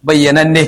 bayyananne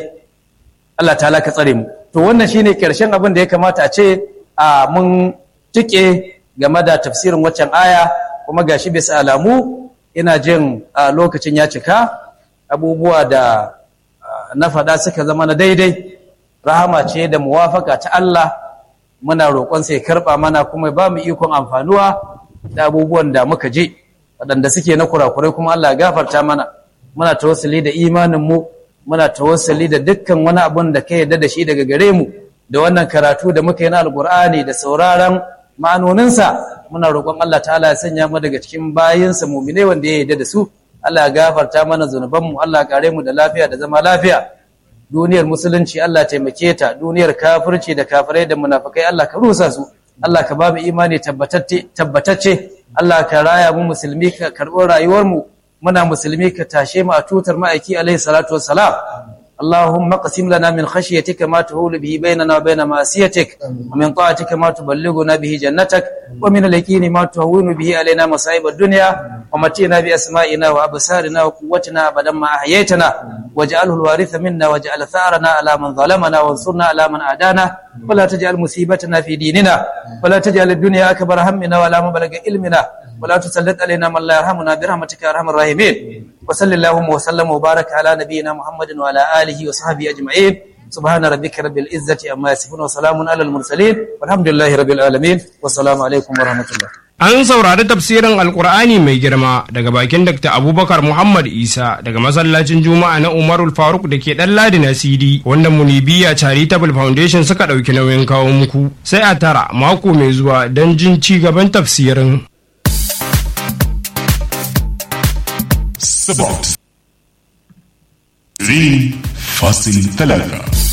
Allah ta'ala ka tsare mu to wannan shine karshen abin da ya kamata a ce a mun tike game da tafsirin waccan aya kuma gashi bisa alamu ina jin a lokacin ya cika abubuwa da na faɗa suka zama na daidai rahama ce da muwafaka ta Allah muna roƙon sai karɓa mana kuma ba mu ikon amfanuwa da abubuwan da muka je waɗanda suke na kurakurai kuma Allah gafarta mana muna tawassuli da imanin mu muna tawassuli da dukkan wani abun da ka yarda da shi daga gare mu da wannan karatu da muka yi na alkur'ani da sauraron ma'anoninsa muna roƙon Allah ta'ala ya sanya mu daga cikin bayinsa mumine wanda ya yarda da su Allah ya gafarta mana zunubanmu Allah ya kare mu da lafiya da zama lafiya duniyar musulunci Allah taimake ta duniyar kafirci da kafirai da munafikai Allah ka rusa su Allah ka ba mu imani tabbatacce Allah ka raya mu musulmi ka karɓo rayuwar mu muna musulmi ka tashe mu a tutar ma'aiki alaihi salatu wassalam اللهم اقسم لنا من خشيتك ما تهول به بيننا وبين معصيتك ومن طاعتك ما تبلغنا به جنتك ومن اليقين ما تهون به علينا مصائب الدنيا ومتينا بأسمائنا وأبصارنا وقوتنا أبدا ما أحييتنا واجعله الوارث منا واجعل ثارنا على من ظلمنا وانصرنا على من عادانا ولا تجعل مصيبتنا في ديننا ولا تجعل الدنيا أكبر همنا ولا مبلغ علمنا ولا تسلط علينا من لا يرحمنا برحمتك يا ارحم الراحمين وصلى اللهم وسلم وبارك على نبينا محمد وعلى اله وصحبه اجمعين سبحان ربك رب العزه عما يصفون وسلام على المرسلين والحمد لله رب العالمين والسلام عليكم ورحمه الله An saurari tafsirin Alkur'ani mai girma daga bakin Dr. Abubakar Muhammad Isa daga masallacin Juma'a na Umarul Faruk da ke ɗan Ladi na CD wanda Munibiya Charitable Foundation suka ɗauki nauyin kawo muku. Sai a tara mako mai zuwa don jin ci gaban tafsirin. Sport. Green Fasil Talata.